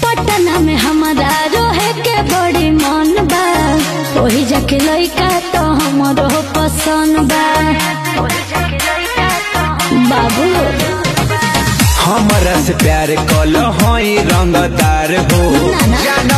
पटना में हमारा रोहे के बड़ी मन बा ओही जाके लइका तो हमरो पसंद बा बाबू हमरा से प्यार कल हई रंगदार हो ना, ना। जान